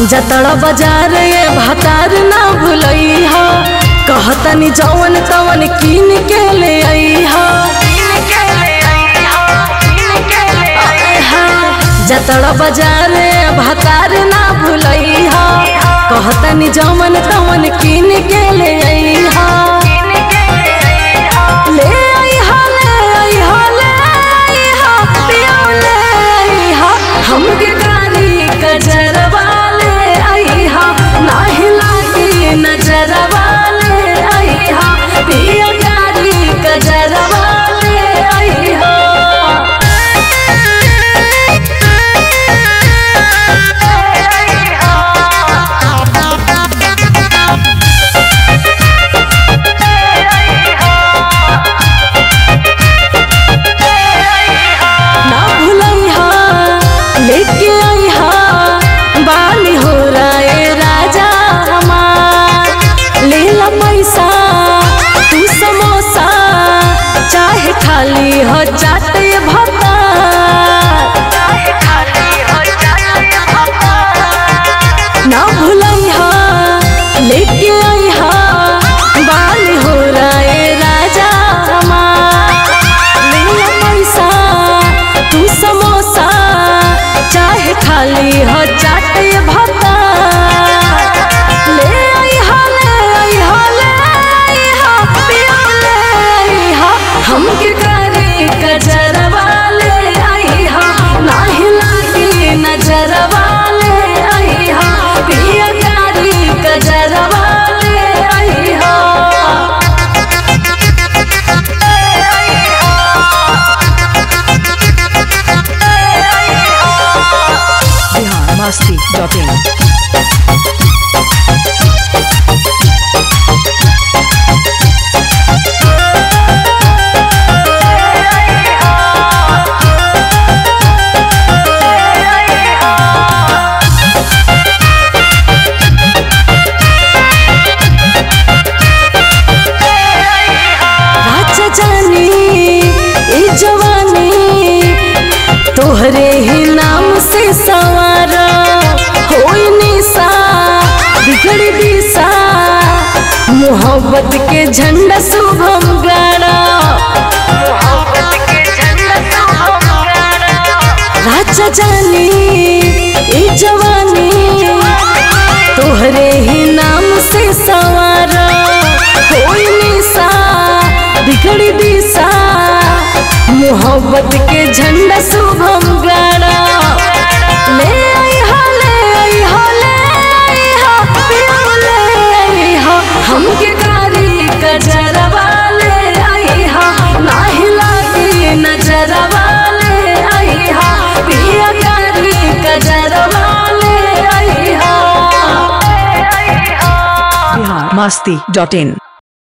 जतड़ बाजार ये भातार ना भुलई हा कहतनी जवन तवन कीन के ले आई हा जतड़ बाजार ये भातार ना भुलई हा कहतनी जवन तवन कीन के ले आई हा ले आई हा ले आई हा ले आई हा पिया ले आई हा हमके कारी कजरवा ले आई हा नाही लागी नजरवा ले आई हा पिया कारी कजरवा ले आई हा ना भुलई हा लेके आई हा बानी हो राय राजा हमार ले ला पैसा तू समोसा चाहे खाली हो चाटे भत्ता ना भुलई हा लेके आई हा बानी हो राय राजा हमार ले ला पैसा तू समोसा चाहे खाली हो चाटे भत्ता ले आई हा ले आई हा ले आई हा पिया ले आई हा हमके करे कजरवा ले आई हा नाही लागी नजरवा ले आई हा पिया कारी कजरवा ले आई हा बिहार मस्ती डॉट इन राजा जानी ए जवानी तोहरे ही नाम से सवार होई निशा बिगड़ दिशा मोहब्बत के झंडा शुभम गाड़ा राजा जानी ए जवानी तोहरे ही नाम से सवार होई निशा बिगड़ दिशा मोहब्बत के झंडा शुभम गाड़ा ले आई हा ले आई हा ले आई हा पिया ले आई हा हमके कारी कजरवा ले आई हा नाही लागी नजरवा ले आई हा पिया कारी कजरवा ले आई हा बिहार मस्ती डॉट इन